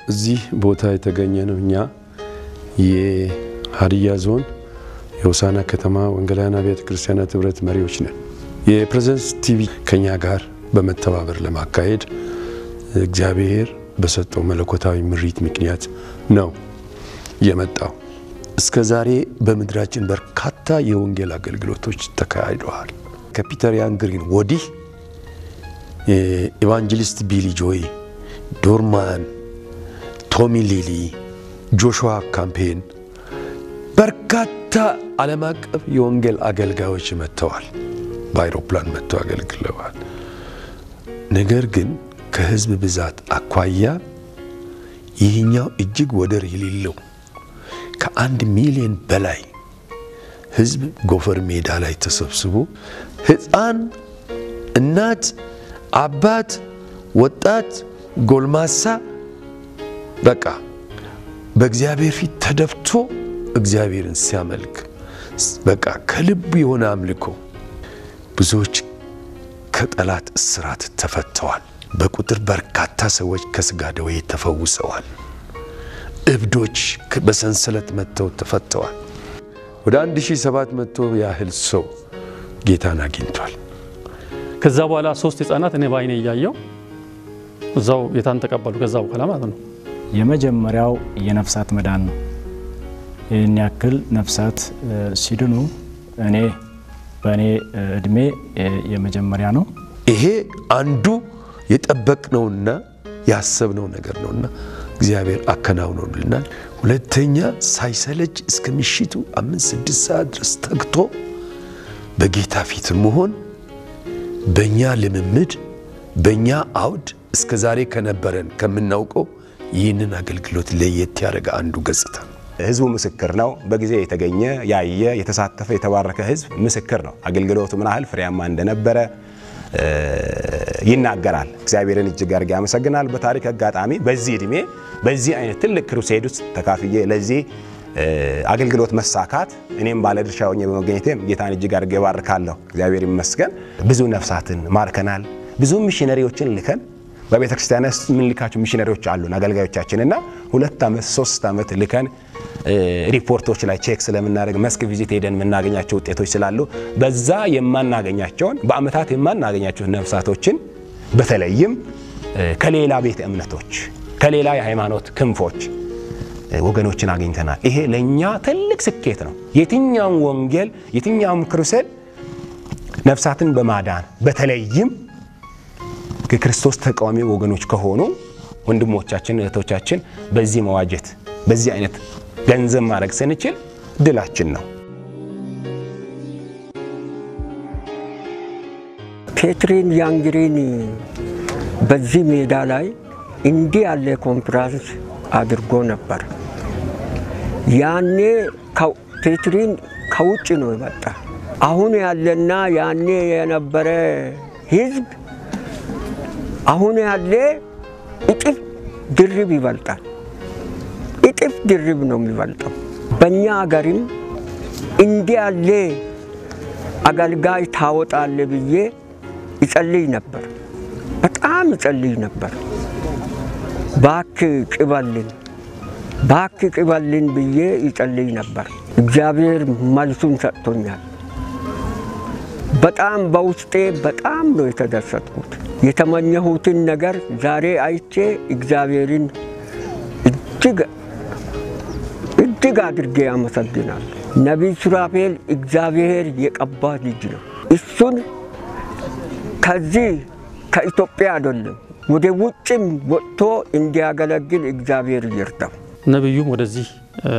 እዚህ ቦታ የተገኘ ነው እኛ የሀዲያ ዞን የሆሳና ከተማ ወንጌላውያን አብያተ ክርስቲያናት ህብረት መሪዎች ነን። የፕሬዘንስ ቲቪ ከኛ ጋር በመተባበር ለማካሄድ እግዚአብሔር በሰጠው መለኮታዊ ምሪት ምክንያት ነው የመጣው። እስከ ዛሬ በምድራችን በርካታ የወንጌል አገልግሎቶች ተካሂደዋል። ከፒተር ያን ግሪን ወዲህ ኤቫንጀሊስት ቢሊ ጆይ፣ ዶርማን፣ ቶሚ ሊሊ፣ ጆሹዋ ካምፔን በርካታ ዓለም አቀፍ የወንጌል አገልጋዮች መጥተዋል። በአይሮፕላን መጥተው አገልግለዋል። ነገር ግን ከህዝብ ብዛት አኳያ ይህኛው እጅግ ወደር የሌለው ከአንድ ሚሊዮን በላይ ህዝብ ጎፈር ሜዳ ላይ ተሰብስቦ ህፃን፣ እናት፣ አባት፣ ወጣት፣ ጎልማሳ በቃ በእግዚአብሔር ፊት ተደፍቶ እግዚአብሔርን ሲያመልክ በቃ ከልቡ የሆነ አምልኮ ብዙዎች ከጠላት እስራት ተፈተዋል። በቁጥር በርካታ ሰዎች ከስጋ ደዌ ተፈውሰዋል። እብዶች በሰንሰለት መጥተው ተፈተዋል። ወደ 1700 ያህል ሰው ጌታን አግኝቷል። ከዛ በኋላ ሶስት ህጻናት እኔ በአይኔ እያየው እዛው ጌታን ተቀበሉ። ከዛ በኋላ ማለት ነው የመጀመሪያው የነፍሳት መዳን ነው። ይህን ያክል ነፍሳት ሲድኑ እኔ በእኔ እድሜ የመጀመሪያ ነው። ይሄ አንዱ የጠበቅነውና ያሰብነው ነገር ነውና እግዚአብሔር አከናውኖልናል። ሁለተኛ ሳይሰለች እስከ ምሽቱ አምስት ስድስት ሰዓት ድረስ ተግቶ በጌታ ፊት መሆን በእኛ ልምምድ በእኛ አውድ እስከ ዛሬ ከነበረን ከምናውቀው ይህንን አገልግሎት ለየት ያደረገ አንዱ ገጽታ ነው። ህዝቡ ምስክር ነው። በጊዜ የተገኘ ያየ፣ የተሳተፈ፣ የተባረከ ህዝብ ምስክር ነው። አገልግሎቱ ምን ያህል ፍሬያማ እንደነበረ ይናገራል። እግዚአብሔርን እጅግ አድርጌ ያመሰግናል። በታሪክ አጋጣሚ በዚህ እድሜ በዚህ አይነት ትልቅ ክሩሴድ ውስጥ ተካፍዬ ለዚህ አገልግሎት መሳካት እኔም ባለድርሻ ሆኜ በመገኘቴም ጌታን እጅግ አድርጌ ባርካለሁ። እግዚአብሔር ይመስገን። ብዙ ነፍሳትን ማርከናል። ብዙ ሚሽነሪዎችን ልከን በቤተ ክርስቲያን ውስጥ የምንልካቸው ሚሽነሪዎች አሉን አገልጋዮቻችን እና ሁለት ዓመት ሶስት ዓመት ልከን ሪፖርቶች ላይ ቼክ ስለምናደርግ መስክ ቪዚት ሄደን የምናገኛቸው ውጤቶች ስላሉ በዛ የማናገኛቸውን በአመታት የማናገኛቸው ነፍሳቶችን በተለይም ከሌላ ቤተ እምነቶች ከሌላ የሃይማኖት ክንፎች ወገኖችን አግኝተናል። ይሄ ለእኛ ትልቅ ስኬት ነው። የትኛውም ወንጌል የትኛውም ክሩሴድ ነፍሳትን በማዳን በተለይም ከክርስቶስ ተቃዋሚ ወገኖች ከሆኑ ወንድሞቻችን እህቶቻችን በዚህ መዋጀት በዚህ አይነት ገንዘብ ማድረግ ስንችል ድላችን ነው። ፔትሪን ያንግሪን በዚህ ሜዳ ላይ እንዲህ ያለ ኮንፍራንስ አድርጎ ነበር። ያኔ ፔትሪን ከውጭ ነው የመጣ። አሁን ያለና ያኔ የነበረ ህዝብ አሁን ያለ እጥፍ ድርብ ይበልጣል። እጥፍ ድርብ ነው የሚበልጠው። በእኛ ሀገርም እንዲህ ያለ አገልጋይ ታወጣለ ብዬ ይጸልይ ነበር። በጣም ይጸልይ ነበር። ባክ ቅበልን፣ ባክ ቅበልን ብዬ ይጸልይ ነበር። እግዚአብሔር መልሱን ሰጥቶኛል። በጣም በውስጤ በጣም ነው የተደሰትኩት። የተመኘሁትን ነገር ዛሬ አይቼ እግዚአብሔርን እጅግ እጅግ አድርጌ ያመሰግናል። ነቢይ ሱራፌል እግዚአብሔር የቀባ ልጅ ነው። እሱን ከዚህ ከኢትዮጵያ አይደለም ወደ ውጭም ወጥቶ እንዲያገለግል እግዚአብሔር ይርዳው። ነቢዩም ወደዚህ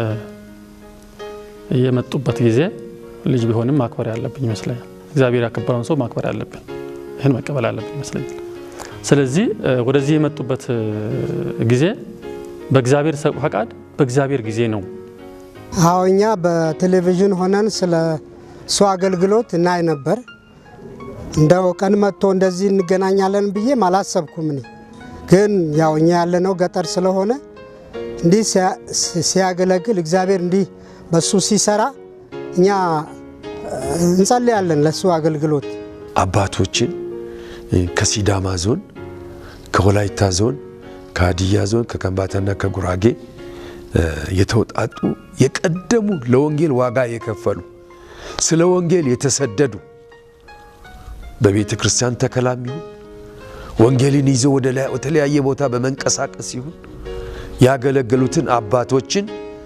የመጡበት ጊዜ ልጅ ቢሆንም ማክበር ያለብኝ ይመስለኛል። እግዚአብሔር ያከበረውን ሰው ማክበር ያለብን፣ ይህን መቀበል ያለብን ይመስለኛል። ስለዚህ ወደዚህ የመጡበት ጊዜ በእግዚአብሔር ፈቃድ በእግዚአብሔር ጊዜ ነው። አዎ እኛ በቴሌቪዥን ሆነን ስለ እሱ አገልግሎት እናይ ነበር። እንደው ቀን መጥቶ እንደዚህ እንገናኛለን ብዬም አላሰብኩም። እኔ ግን ያው እኛ ያለነው ገጠር ስለሆነ እንዲህ ሲያገለግል እግዚአብሔር እንዲህ በሱ ሲሰራ እኛ እንጸልያለን ለሱ አገልግሎት። አባቶችን ከሲዳማ ዞን፣ ከወላይታ ዞን፣ ከሀዲያ ዞን ከከምባታና ከጉራጌ የተውጣጡ የቀደሙ ለወንጌል ዋጋ የከፈሉ ስለ ወንጌል የተሰደዱ በቤተ ክርስቲያን ተከላም ይሁን ወንጌልን ይዘው ወደ ተለያየ ቦታ በመንቀሳቀስ ይሁን ያገለገሉትን አባቶችን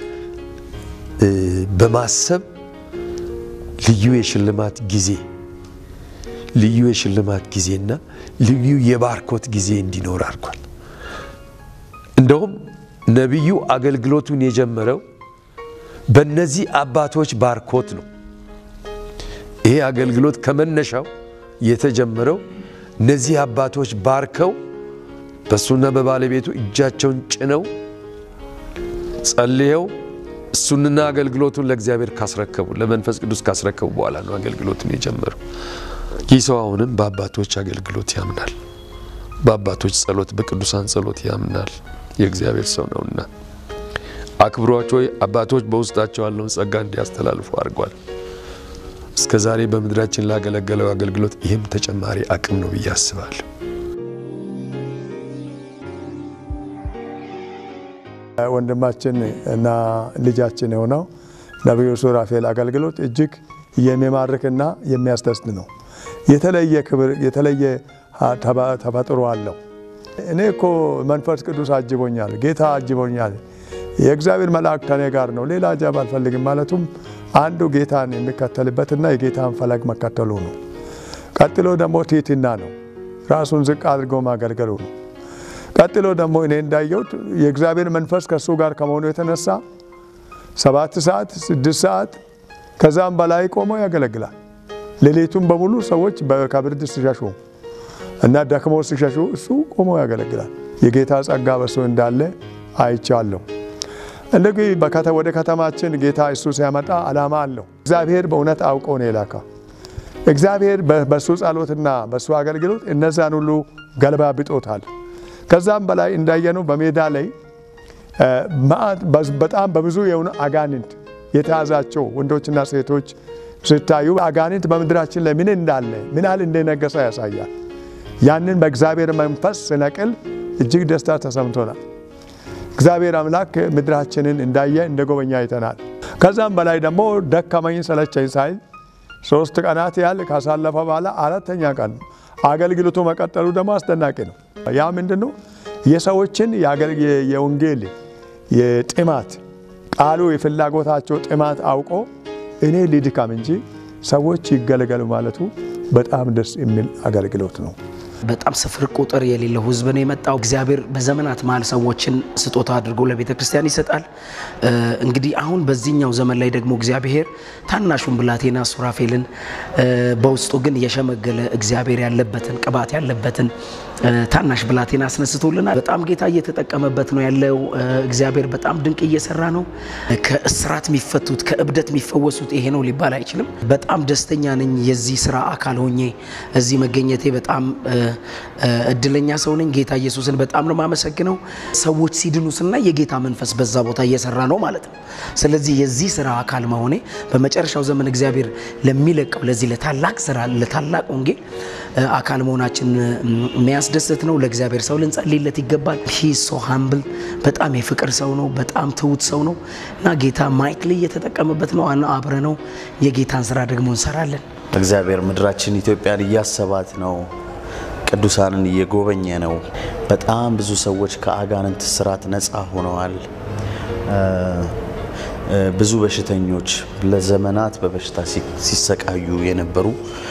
በማሰብ ልዩ የሽልማት ጊዜ ልዩ የሽልማት ጊዜና ልዩ የባርኮት ጊዜ እንዲኖር አድርጓል። እንደውም ነቢዩ አገልግሎቱን የጀመረው በእነዚህ አባቶች ባርኮት ነው። ይሄ አገልግሎት ከመነሻው የተጀመረው እነዚህ አባቶች ባርከው በእሱና በባለቤቱ እጃቸውን ጭነው ጸልየው እሱንና አገልግሎቱን ለእግዚአብሔር ካስረከቡ ለመንፈስ ቅዱስ ካስረከቡ በኋላ ነው አገልግሎቱን የጀመሩ። ይህ ሰው አሁንም በአባቶች አገልግሎት ያምናል። በአባቶች ጸሎት፣ በቅዱሳን ጸሎት ያምናል። የእግዚአብሔር ሰው ነውና አክብሯቸው። አባቶች በውስጣቸው ያለውን ጸጋ እንዲያስተላልፉ አድርጓል። እስከ ዛሬ በምድራችን ላገለገለው አገልግሎት ይህም ተጨማሪ አቅም ነው ብዬ አስባለሁ። ወንድማችን እና ልጃችን የሆነው ነቢዩ ሱራፌል አገልግሎት እጅግ የሚማርክና የሚያስደስት ነው። የተለየ ክብር፣ የተለየ ተፈጥሮ አለው። እኔ እኮ መንፈስ ቅዱስ አጅቦኛል፣ ጌታ አጅቦኛል፣ የእግዚአብሔር መልአክ ከኔ ጋር ነው፣ ሌላ አጃብ አልፈልግም ማለቱም አንዱ ጌታን የሚከተልበትና የጌታን ፈለግ መከተሉ ነው። ቀጥሎ ደግሞ ትህትና ነው፣ ራሱን ዝቅ አድርጎ ማገልገሉ ነው። ቀጥሎ ደግሞ እኔ እንዳየሁት የእግዚአብሔር መንፈስ ከእሱ ጋር ከመሆኑ የተነሳ ሰባት ሰዓት ስድስት ሰዓት ከዛም በላይ ቆሞ ያገለግላል። ሌሊቱን በሙሉ ሰዎች ከብርድ ሲሸሹ እና ደክሞ ሲሸሹ እሱ ቆሞ ያገለግላል። የጌታ ጸጋ በሱ እንዳለ አይቻለሁ። እንደዚህ ወደ ከተማችን ጌታ እሱ ሲያመጣ ዓላማ አለው። እግዚአብሔር በእውነት አውቆ ነው የላካ። እግዚአብሔር በሱ ጸሎትና በሱ አገልግሎት እነዛን ሁሉ ገለባብጦታል። ከዛም በላይ እንዳየነው በሜዳ ላይ በጣም በብዙ የሆኑ አጋንንት የተያዛቸው ወንዶችና ሴቶች ሲታዩ አጋንንት በምድራችን ላይ ምን እንዳለ ምን ያህል እንደነገሰ ያሳያል። ያንን በእግዚአብሔር መንፈስ ስነቅል እጅግ ደስታ ተሰምቶናል። እግዚአብሔር አምላክ ምድራችንን እንዳየ እንደ ጎበኛ አይተናል። ከዛም በላይ ደግሞ ደከመኝ ሰለቸኝ ሳይል ሶስት ቀናት ያህል ካሳለፈ በኋላ አራተኛ ቀን አገልግሎቱ መቀጠሉ ደግሞ አስደናቂ ነው። ያ ምንድን ነው? የሰዎችን የወንጌል የጥማት ቃሉ የፍላጎታቸው ጥማት አውቆ እኔ ልድካም እንጂ ሰዎች ይገለገሉ ማለቱ በጣም ደስ የሚል አገልግሎት ነው። በጣም ስፍር ቁጥር የሌለው ሕዝብ ነው የመጣው። እግዚአብሔር በዘመናት መሀል ሰዎችን ስጦታ አድርጎ ለቤተ ክርስቲያን ይሰጣል። እንግዲህ አሁን በዚህኛው ዘመን ላይ ደግሞ እግዚአብሔር ታናሹን ብላቴና ሱራፌልን በውስጡ ግን የሸመገለ እግዚአብሔር ያለበትን ቅባት ያለበትን ታናሽ ብላቴና አስነስቶልናል። በጣም ጌታ እየተጠቀመበት ነው ያለው። እግዚአብሔር በጣም ድንቅ እየሰራ ነው። ከእስራት የሚፈቱት ከእብደት የሚፈወሱት ይሄ ነው ሊባል አይችልም። በጣም ደስተኛ ነኝ የዚህ ስራ አካል ሆኜ እዚህ መገኘቴ በጣም እድለኛ ሰው ነኝ። ጌታ ኢየሱስን በጣም ነው የማመሰግነው። ሰዎች ሲድኑ ስናይ የጌታ መንፈስ በዛ ቦታ እየሰራ ነው ማለት ነው። ስለዚህ የዚህ ስራ አካል መሆኔ በመጨረሻው ዘመን እግዚአብሔር ለሚለቀው ለዚህ ለታላቅ ስራ ለታላቅ ወንጌል አካል መሆናችን የሚያስደስት ነው። ለእግዚአብሔር ሰው ልንጸልይለት ይገባል። ሂ ሶ ሃምብል በጣም የፍቅር ሰው ነው። በጣም ትሁት ሰው ነው እና ጌታ ማይክል እየተጠቀመበት ነው። አብረ ነው የጌታን ስራ ደግሞ እንሰራለን። እግዚአብሔር ምድራችን ኢትዮጵያን እያሰባት ነው። ቅዱሳንን እየጎበኘ ነው። በጣም ብዙ ሰዎች ከአጋንንት ስራት ነፃ ሆነዋል። ብዙ በሽተኞች ለዘመናት በበሽታ ሲሰቃዩ የነበሩ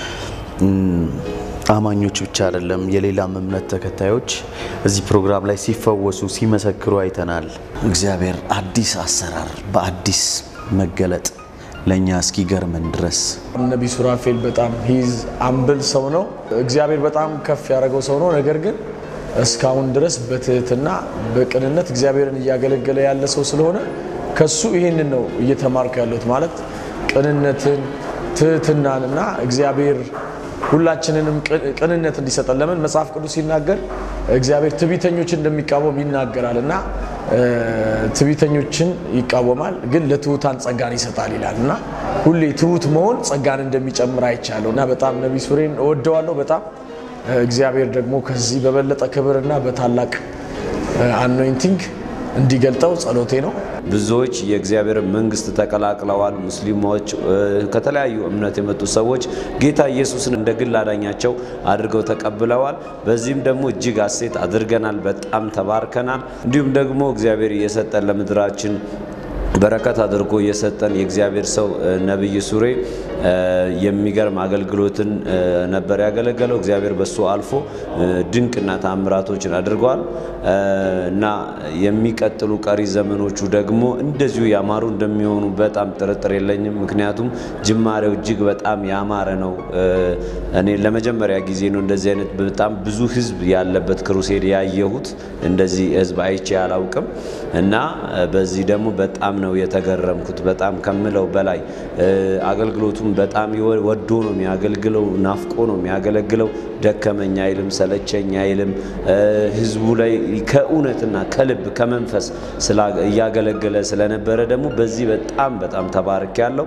አማኞች ብቻ አይደለም፣ የሌላም እምነት ተከታዮች እዚህ ፕሮግራም ላይ ሲፈወሱ ሲመሰክሩ አይተናል። እግዚአብሔር አዲስ አሰራር በአዲስ መገለጥ ለእኛ እስኪገርመን ድረስ ነቢ ሱራፌል በጣም ሂዝ አምብል ሰው ነው። እግዚአብሔር በጣም ከፍ ያደረገው ሰው ነው። ነገር ግን እስካሁን ድረስ በትህትና በቅንነት እግዚአብሔርን እያገለገለ ያለ ሰው ስለሆነ ከሱ ይህንን ነው እየተማርኩ ያለሁት ማለት ቅንነትን፣ ትህትናን እና እግዚአብሔር ሁላችንንም ቅንነት እንዲሰጠን ለምን መጽሐፍ ቅዱስ ሲናገር እግዚአብሔር ትዕቢተኞችን እንደሚቃወም ይናገራል እና ትዕቢተኞችን ይቃወማል፣ ግን ለትሑታን ጸጋን ይሰጣል ይላል እና ሁሌ ትሑት መሆን ጸጋን እንደሚጨምር አይቻለሁ እና በጣም ነቢይ ሱሬን እወደዋለሁ በጣም እግዚአብሔር ደግሞ ከዚህ በበለጠ ክብርና በታላቅ አኖይንቲንግ እንዲገልጠው ጸሎቴ ነው። ብዙዎች የእግዚአብሔር መንግስት ተቀላቅለዋል። ሙስሊሞች፣ ከተለያዩ እምነት የመጡ ሰዎች ጌታ ኢየሱስን እንደ ግል አዳኛቸው አድርገው ተቀብለዋል። በዚህም ደግሞ እጅግ ሐሴት አድርገናል። በጣም ተባርከናል። እንዲሁም ደግሞ እግዚአብሔር እየሰጠን ለምድራችን በረከት አድርጎ የሰጠን የእግዚአብሔር ሰው ነቢይ ሱሬ የሚገርም አገልግሎትን ነበር ያገለገለው። እግዚአብሔር በሱ አልፎ ድንቅና ታምራቶችን አድርገዋል እና የሚቀጥሉ ቀሪ ዘመኖቹ ደግሞ እንደዚሁ ያማሩ እንደሚሆኑ በጣም ጥርጥር የለኝም። ምክንያቱም ጅማሬው እጅግ በጣም ያማረ ነው። እኔ ለመጀመሪያ ጊዜ ነው እንደዚህ አይነት በጣም ብዙ ህዝብ ያለበት ክሩሴድ ያየሁት። እንደዚህ ህዝብ አይቼ አላውቅም እና በዚህ ደግሞ በጣም ነው የተገረምኩት። በጣም ከምለው በላይ አገልግሎቱም በጣም ወዶ ነው የሚያገልግለው፣ ናፍቆ ነው የሚያገለግለው። ደከመኝ አይልም፣ ሰለቸኝ አይልም። ህዝቡ ላይ ከእውነትና ከልብ ከመንፈስ እያገለገለ ስለነበረ ደግሞ በዚህ በጣም በጣም ተባርክ ያለው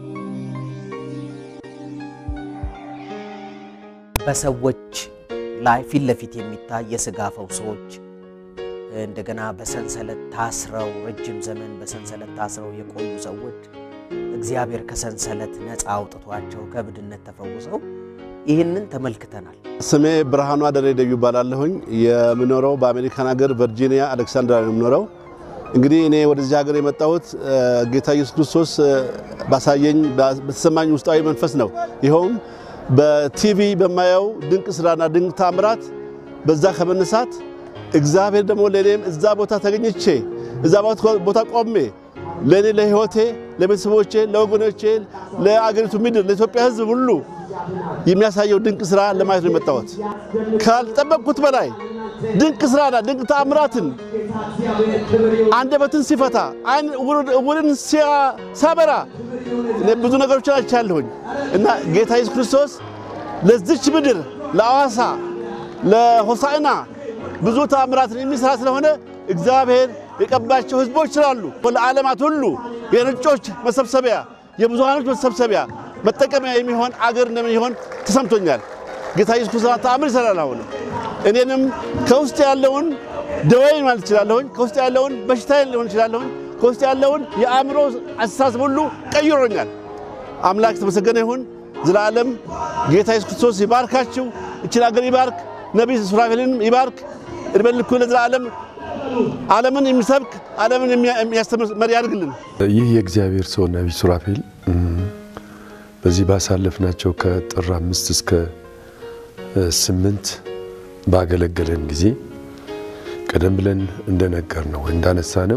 በሰዎች ላይ ፊት ለፊት የሚታይ የስጋ ፈውሶች እንደገና በሰንሰለት ታስረው ረጅም ዘመን በሰንሰለት ታስረው የቆዩ ሰዎች እግዚአብሔር ከሰንሰለት ነፃ አውጥቷቸው ከእብድነት ተፈውሰው ይህንን ተመልክተናል። ስሜ ብርሃኑ አደሬ ደዩ ይባላለሁኝ። የምኖረው በአሜሪካን ሀገር ቨርጂኒያ አሌክሳንድራ ነው የምኖረው። እንግዲህ እኔ ወደዚህ ሀገር የመጣሁት ጌታ ኢየሱስ ክርስቶስ ባሳየኝ በተሰማኝ ውስጣዊ መንፈስ ነው። ይኸውም በቲቪ በማየው ድንቅ ስራና ድንቅ ታምራት በዛ ከመነሳት እግዚአብሔር ደግሞ ለእኔም እዛ ቦታ ተገኝቼ እዛ ቦታ ቆሜ ለእኔ ለሕይወቴ፣ ለቤተሰቦቼ፣ ለወገኖቼ፣ ለአገሪቱ ምድር፣ ለኢትዮጵያ ሕዝብ ሁሉ የሚያሳየው ድንቅ ስራ ለማየት ነው የመጣሁት። ካልጠበቅኩት በላይ ድንቅ ስራና ድንቅ ተአምራትን አንደበትን ሲፈታ እውርን ሲያበራ ብዙ ነገሮችን አይቻለሁኝ እና ጌታ ኢየሱስ ክርስቶስ ለዚች ምድር ለአዋሳ ለሆሳዕና ብዙ ተአምራትን የሚሰራ ስለሆነ እግዚአብሔር የቀባቸው ህዝቦች ስላሉ ለዓለማት ሁሉ የነጮች መሰብሰቢያ የብዙሃኖች መሰብሰቢያ መጠቀሚያ የሚሆን አገር እንደሚሆን ተሰምቶኛል። ጌታ ኢየሱስ ክርስቶስ ተአምር ይሰራል። አሁን እኔንም ከውስጥ ያለውን ደዌ ማለት እችላለሁኝ፣ ከውስጥ ያለውን በሽታ ሊሆን እችላለሁኝ፣ ከውስጥ ያለውን የአእምሮ አስተሳሰብ ሁሉ ቀይሮኛል። አምላክ የተመሰገነ ይሁን። ዘላለም ጌታ ኢየሱስ ክርስቶስ ይባርካችሁ፣ እችን አገር ይባርክ፣ ነቢይ ሱራፌልንም ይባርክ። እድሜ ልኩ ለዘላለም ዓለምን የሚሰብክ ዓለምን የሚያስተምር መሪ ያድርግልን። ይህ የእግዚአብሔር ሰው ነቢይ ሱራፌል በዚህ ባሳለፍናቸው ከጥር አምስት እስከ ስምንት ባገለገለን ጊዜ ቀደም ብለን እንደነገር ነው እንዳነሳ ነው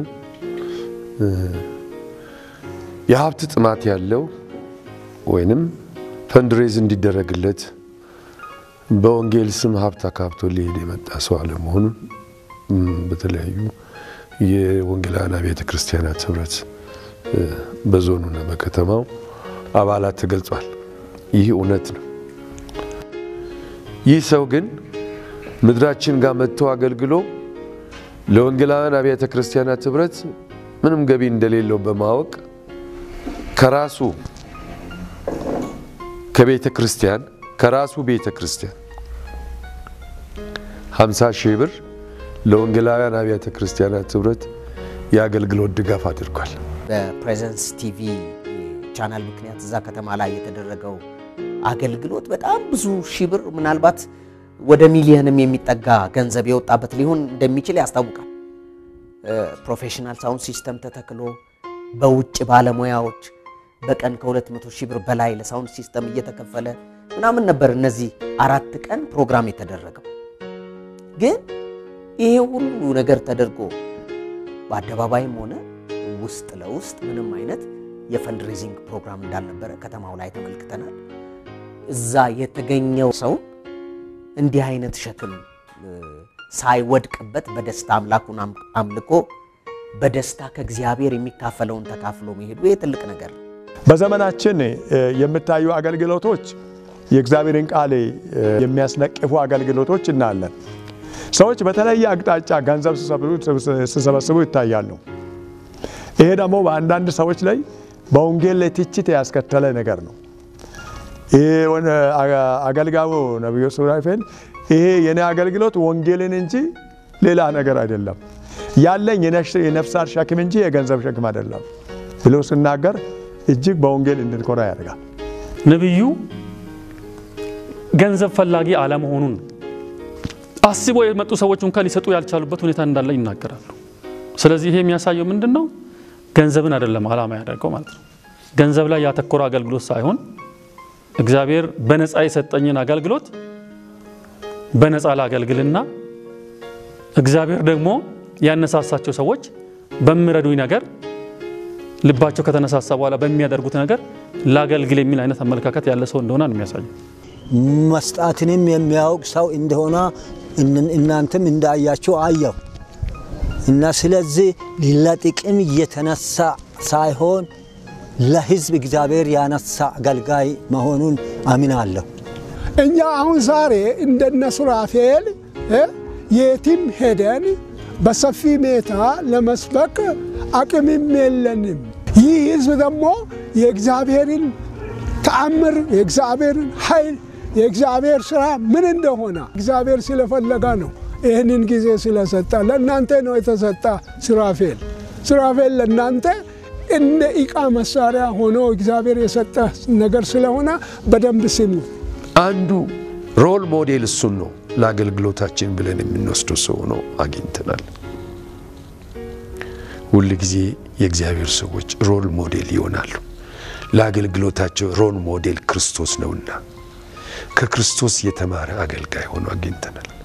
የሀብት ጥማት ያለው ወይንም ፈንድሬዝ እንዲደረግለት በወንጌል ስም ሀብት አካብቶ ሊሄድ የመጣ ሰው አለመሆኑን በተለያዩ የወንጌላውያን አብያተ ክርስቲያናት ህብረት በዞኑና በከተማው አባላት ተገልጿል። ይህ እውነት ነው። ይህ ሰው ግን ምድራችን ጋር መጥቶ አገልግሎ ለወንጌላውያን አብያተ ክርስቲያናት ህብረት ምንም ገቢ እንደሌለው በማወቅ ከራሱ ከቤተ ክርስቲያን ከራሱ ቤተ ክርስቲያን 50 ሺህ ብር ለወንጌላውያን አብያተ ክርስቲያናት ህብረት የአገልግሎት ድጋፍ አድርጓል። በፕሬዘንስ ቲቪ ቻናል ምክንያት እዛ ከተማ ላይ የተደረገው አገልግሎት በጣም ብዙ ሺህ ብር ምናልባት ወደ ሚሊየንም የሚጠጋ ገንዘብ የወጣበት ሊሆን እንደሚችል ያስታውቃል። ፕሮፌሽናል ሳውንድ ሲስተም ተተክሎ በውጭ ባለሙያዎች በቀን ከ200 ሺህ ብር በላይ ለሳውንድ ሲስተም እየተከፈለ ምናምን ነበር እነዚህ አራት ቀን ፕሮግራም የተደረገው። ግን ይሄ ሁሉ ነገር ተደርጎ በአደባባይም ሆነ ውስጥ ለውስጥ ምንም አይነት የፈንድሬዚንግ ፕሮግራም እንዳልነበረ ከተማው ላይ ተመልክተናል። እዛ የተገኘው ሰው እንዲህ አይነት ሸክም ሳይወድቅበት በደስታ አምላኩን አምልኮ በደስታ ከእግዚአብሔር የሚካፈለውን ተካፍሎ መሄዱ ይህ ትልቅ ነገር ነው። በዘመናችን የምታዩ አገልግሎቶች የእግዚአብሔርን ቃል የሚያስነቅፉ አገልግሎቶች እናያለን። ሰዎች በተለየ አቅጣጫ ገንዘብ ሲሰበስቡ ይታያሉ። ይሄ ደግሞ በአንዳንድ ሰዎች ላይ በወንጌል ላይ ትችት ያስከተለ ነገር ነው። ይሄ አገልጋዩ ነቢዩ ሱራፌል ይሄ የኔ አገልግሎት ወንጌልን እንጂ ሌላ ነገር አይደለም። ያለኝ የነፍሳት ሸክም እንጂ የገንዘብ ሸክም አይደለም ብሎ ስናገር እጅግ በወንጌል እንድንኮራ ያደርጋል። ነቢዩ ገንዘብ ፈላጊ አለመሆኑን አስቦ የመጡ ሰዎች እንኳን ሊሰጡ ያልቻሉበት ሁኔታ እንዳለ ይናገራሉ። ስለዚህ ይሄ የሚያሳየው ምንድን ነው? ገንዘብን አይደለም ዓላማ ያደርገው ማለት ነው። ገንዘብ ላይ ያተኮረ አገልግሎት ሳይሆን እግዚአብሔር በነፃ የሰጠኝን አገልግሎት በነፃ ላገልግልና እግዚአብሔር ደግሞ ያነሳሳቸው ሰዎች በሚረዱኝ ነገር ልባቸው ከተነሳሳ በኋላ በሚያደርጉት ነገር ላገልግል የሚል አይነት አመለካከት ያለ ሰው እንደሆነ ነው የሚያሳየው። መስጣትንም የሚያውቅ ሰው እንደሆነ እናንተም እንዳያችሁ አየሁ እና ስለዚህ ለጥቅም የተነሳ ሳይሆን ለሕዝብ እግዚአብሔር ያነሳ አገልጋይ መሆኑን አምናለሁ። እኛ አሁን ዛሬ እንደነ ሱራፌል የትም ሄደን በሰፊ ሜታ ለመስበክ አቅምም የለንም። ይህ ሕዝብ ደግሞ የእግዚአብሔርን ተአምር የእግዚአብሔርን ኃይል የእግዚአብሔር ስራ ምን እንደሆነ እግዚአብሔር ስለፈለገ ነው። ይህንን ጊዜ ስለሰጠ ለእናንተ ነው የተሰጠ። ሱራፌል ሱራፌል ለእናንተ እንደ ዕቃ መሳሪያ ሆኖ እግዚአብሔር የሰጠ ነገር ስለሆነ በደንብ ስሙ። አንዱ ሮል ሞዴል እሱን ነው ለአገልግሎታችን ብለን የምንወስደው ሰው ሆኖ አግኝተናል። ሁል ጊዜ የእግዚአብሔር ሰዎች ሮል ሞዴል ይሆናሉ። ለአገልግሎታቸው ሮል ሞዴል ክርስቶስ ነውና ከክርስቶስ የተማረ አገልጋይ ሆኖ አግኝተናል።